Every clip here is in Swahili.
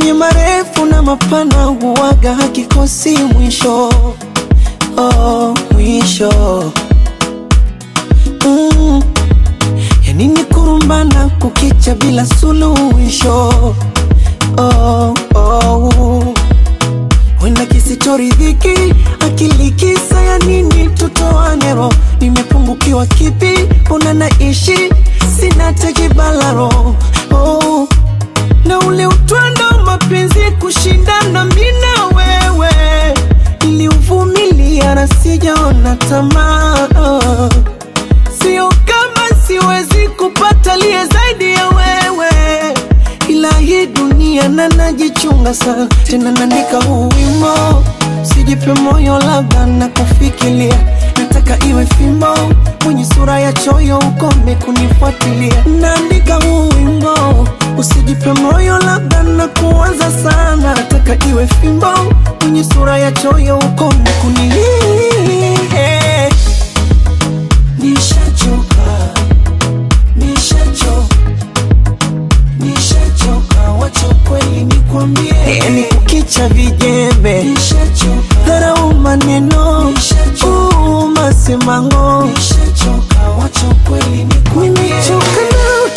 yenye marefu na mapana huwaga hakikosi mwisho oh, mwisho mm. yanini kurumbana kukicha bila suluhisho oh, oh. wenda kisichoridhiki akili kisa ya nini tutoanero nimepungukiwa kipi mbona naishi sina tekibalaro oh. na ule utwando mapenzi kushindana mina wewe niliuvumilia na sijaona tamaa oh. sio kama siwezi kupata liye zaidi ya wewe ila hii dunia na najichunga sana tena naandika huu wimo sijipe moyo labda na kufikiria nataka iwe fimbo mwenye sura ya choyo ukome kunifuatilia naandika huu wimbo usijipe moyo labda na kuwaza sana nataka iwe fimbo mwenye sura ya choyo ukome kuni nishachoka nishachoka nishachoka wacha kweli nikwambie yani kukicha vijembe dharau maneno uu, masemango nimechoka nawe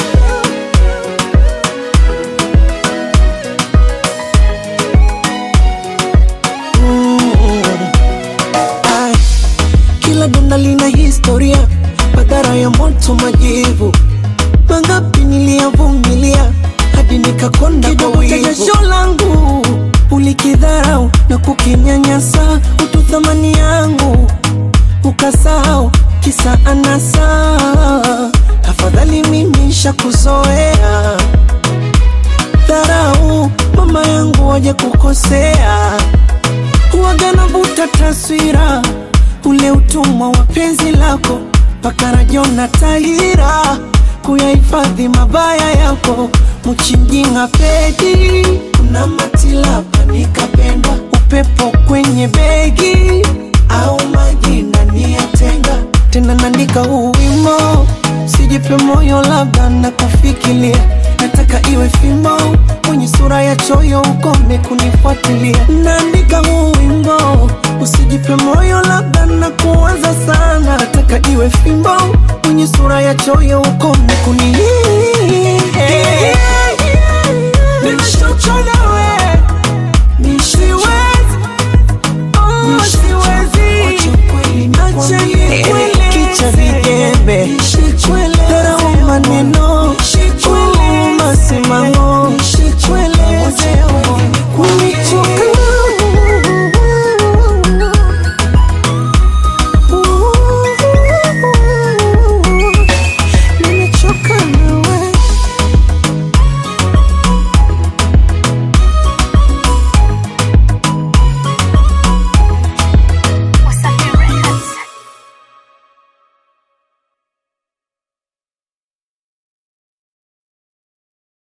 Mm. Ai, kila donda lina historia madhara ya moto majivu mangapi niliyavumilia hadi nikakonda kwa wivu. jasho langu ulikidharau na kukinyanyasa utu thamani yangu ukasahau kisa anasa afadhali mimi shakuzoea dharau mama yangu waje kukosea huwaga navuta taswira ule utumwa wa penzi lako mpaka rajona tahira kuyahifadhi mabaya yako mchinjinga pedi kuna matilapa nikapendwa upepo kwenye begi au majina niyatenga tena naandika huu wimo sijipe moyo labda na kufikiria nataka iwe fimbo mwenye sura ya choyo ukome kunifuatilia naandika huu wimbo usijipe moyo labda na kuwaza sana nataka iwe fimbo mwenye sura ya choyo ukome kuni